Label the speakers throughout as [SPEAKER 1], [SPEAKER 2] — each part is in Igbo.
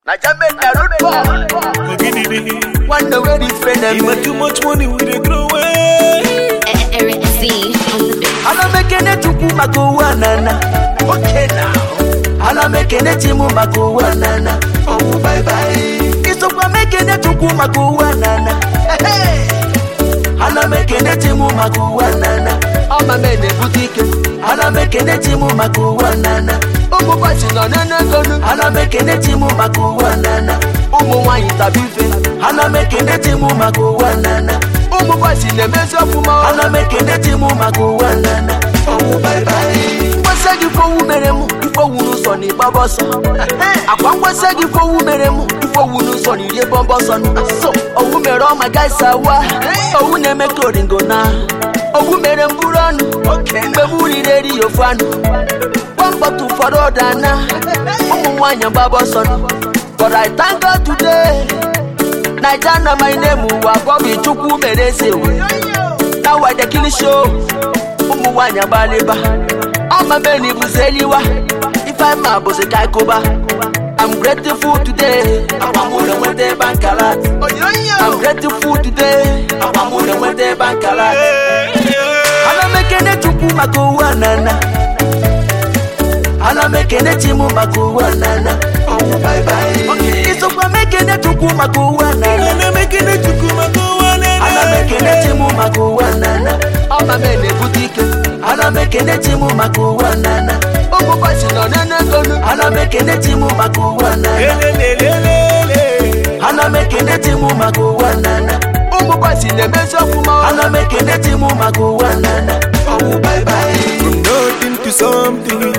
[SPEAKER 1] na German na road boy.
[SPEAKER 2] Ogididi.
[SPEAKER 1] One the way different
[SPEAKER 2] You
[SPEAKER 1] them.
[SPEAKER 2] make too much money, we dey throw away.
[SPEAKER 3] Eric Z on the beat.
[SPEAKER 1] Ana mekene tuku makuwa nana. Okay now. Ana mekene timu makuwa nana. Oh bye bye. Isokwa mekene tuku makuwa nana. Hey, hey. Ana mekene timu makuwa nana. Ọma mene butike. Ana mekene timu makuwa nana. Ụmụ kwasị nọ n'enegonu. Ana mekene timu makuwa nana. Ụmụ nwanyị tabi ife. Ana mekene timu makuwa nana. Ụmụ kwasị na-emezi ọfụma. Ana mekene timu makuwa nana. Ọwụ bye bye. Ngwasa gị fowu mere mụ. Ifowu n'ụzọ na ịgbaba ọsọ. Akwa ngwasa gị fowu mere mụ. Ifowu n'ụzọ na iri bọmbọ ọsọ. So, owu mere ọma gaisa wa. Owu na-eme ka oringo na. Owu mere mburu ọnụ. Mgbe m riri eri ya ofu anụ. Gbọmbọtụ ụfọdụ ọda na. Ụmụ nwaanyị gbaba ọsọ nụ. But I thank God today. Naija na my name ụwa Bobby Chukwu mere eze ụwa. Now I dey kill show. Ụmụ nwaanyị agbalịba. Ọma meni bụzi eliwa. Ife ma bụzi ka ịkụba. I'm grateful today. Agbamụrụ nweta ebe nkala. I'm grateful today. Agbamụrụ nweta ebe nkala. Ana m ekene Chukwu maka ụwa nana. Ana m ekene Chimu maka ụwa nana. Oh, bye bye. Isokwa m ekene Chukwu maka ụwa nana.
[SPEAKER 2] Ana mekene chukwu maka ụwa nene.
[SPEAKER 1] Ana m ekene Chimu maka ụwa nana. Ọma m na-ebute ike. Ana m ekene Chimu maka ụwa nana. Ụmụ kwasị nọ n'enegonu. Ana m ekene Chimu maka ụwa nana.
[SPEAKER 2] Elelelelele.
[SPEAKER 1] Ana m ekene Chimu maka ụwa nana. Ụmụ kwasị na-emezi ọfụma. Ana m ekene Chimu maka ụwa nana. Ọwụ bye bye.
[SPEAKER 2] From nothing to something.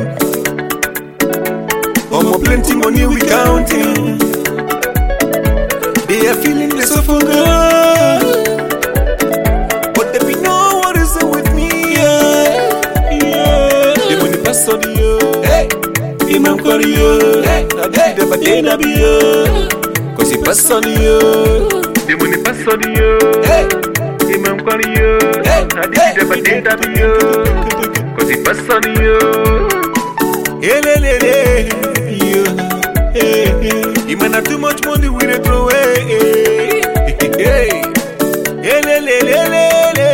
[SPEAKER 2] Omo plenty money we counting. They are feeling the so good. But they be no what is it with me. Yeah. Yeah. The money pass on you. Hey. Imam Kwari yo. Hey. I did the badena be yo. Cause he pass on you. The money pass on you. Hey. Imam Kwari yo. Hey. I did the badena be yo. Cause he pass on you. Elelele, yo. Hey, hey. You man have too much money we dey throw away. Hey, elelelelele.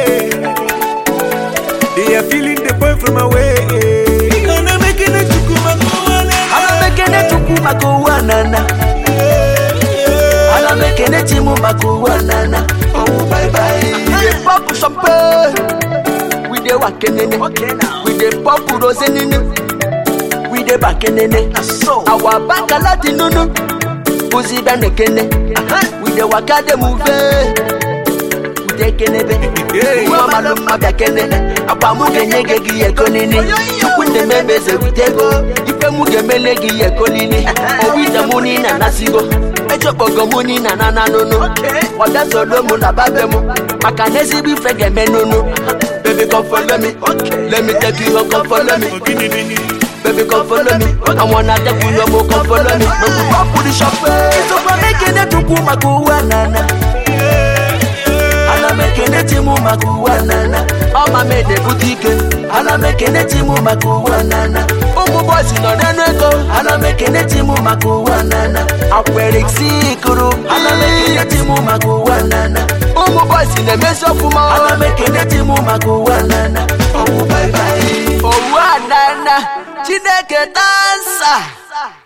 [SPEAKER 2] They are feeling the boy from away. Ana mekene chukuma kuwane.
[SPEAKER 1] Ana m ekene Chukwu maka ụwa nana. Ana m ekene Chimu maka ụwa nana. Oh, bye bye. We dey pop champagne. We dey wakenene. We dey pop rose nene. We dey bakenene. Our bankala di nunu. Uzi bia nekene. We dey waka dey move. We dey kenebe. Nwa malụ mma bịa kene. Agba mụ ga-enye gị gị ego nini. Chukwu na-eme eze wite ego. Ife mụ ga-emele gị ego nini. Owu ite mụ ni na nasigo. Echokpogo mụ ni na nana nunu. Ọbịa soro mụ na babe mụ. Maka na ezigbo ife ga-eme nunu. Baby come follow me. Let me take you home come follow me. Baby come follow me. I wanna take you home come follow me. Make we pop the champagne. Isokwa mekene Chukwu maka ụwa nana. Ana m ekene Chimu maka ụwa nana. Ọma m na-ebute ike. Ana m ekene Chimu maka ụwa nana. Ụmụ bọysi nọ n'enu ego. Ana m ekene Chimu maka ụwa nana. Akwere isi kụrụ. Ana m ekene Chimu maka ụwa nana. Ụmụ bọysi na-emesi ọfụma. Ana m ekene Chimu maka ụwa nana. Ọwụ bye bye. Owu anana. Chineke dansa.